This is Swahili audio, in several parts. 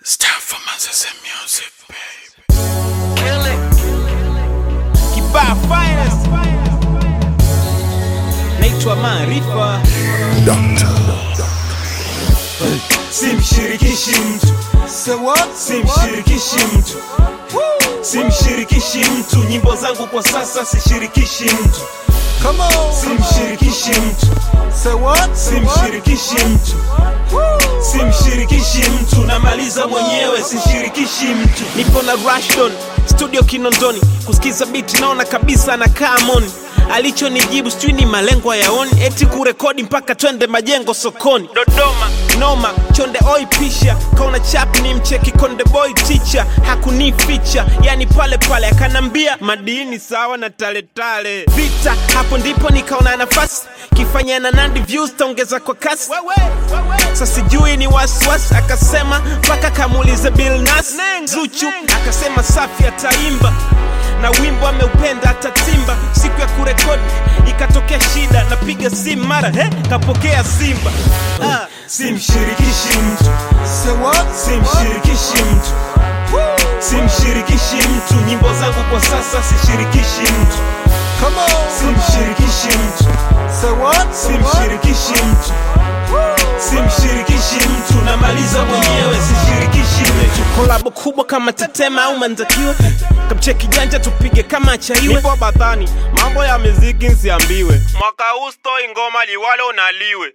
Start for Manchester music, baby. Kibaa finest naitwa Maarifa, simshirikishi mtu simshirikishi mtu simshirikishi mtu nyimbo zangu kwa sasa sishirikishi mtu simshirikishi mtu simshirikishi mtu simshirikishi mtu namaliza mwenyewe sishirikishi mtu nipo na Rashdon studio Kinondoni, kusikiza biti naona kabisa anakaa moni. Alichonijibu sijui ni malengo yaoni, eti kurekodi mpaka twende majengo sokoni. Dodoma noma, chonde oi pisha, kaona chap ni mcheki konde boy teacher, hakunificha yani pale pale akanambia madini sawa na taletale vita. Hapo ndipo nikaona nafasi kifanya na Nandi views taongeza kwa kasi sasa sijui ni wasiwasi, akasema mpaka kamuulize Bill Nas Zuchu akasema safi ataimba na wimbo ameupenda atatimba. Siku ya kurekodi ikatokea shida, napiga simu mara he, kapokea Simba ah. simshirikishi mtu simshirikishi mtu simshirikishi mtu nyimbo zangu kwa sasa sishirikishi mtu simshirikishi mtu simshirikishi mtu simshirikishi mtu namaliza mwenyewe sishirikishi mtu kolabo kubwa kama Tetema au Mandakiwa, kamcheki janja tupige kama achaiwe. Nipo badhani, mambo ya muziki nsiambiwe, mwaka huu stoi ngoma liwalo naliwe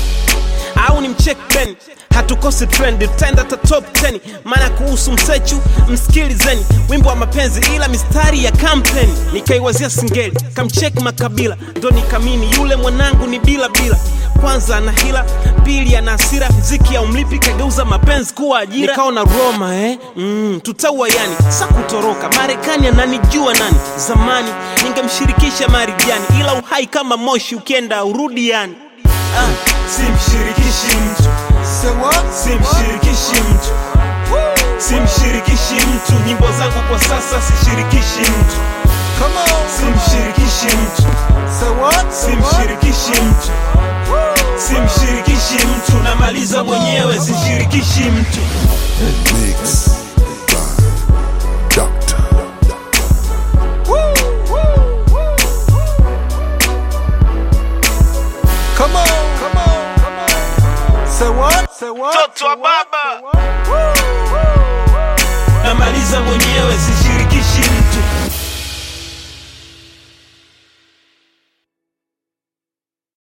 au ni mcheck Ben, hatukosi trend, tutaenda ta top 10. Maana kuhusu msechu msikilizeni, wimbo wa mapenzi ila mistari ya kampeni. Nikaiwazia singeli, kamcheck Makabila, ndo nikamini yule mwanangu ni bila bila. Kwanza ana hila, pili ana hasira, mziki ya umlipi kageuza mapenzi kuwa ajira. Nikaona Roma eh, mm, tutaua yani, sa kutoroka Marekani ananijua nani? Zamani ningemshirikisha Marijani, ila uhai kama moshi ukienda urudi yani ah. simshirikishi mtu simshirikishi mtu simshirikishi mtu nyimbo zangu kwa sasa sishirikishi mtu simshirikishi mtu simshirikishi mtu simshirikishi mtu namaliza mwenyewe sishirikishi mtu Mix by Doctor. Mtoto wa baba namaliza mwenyewe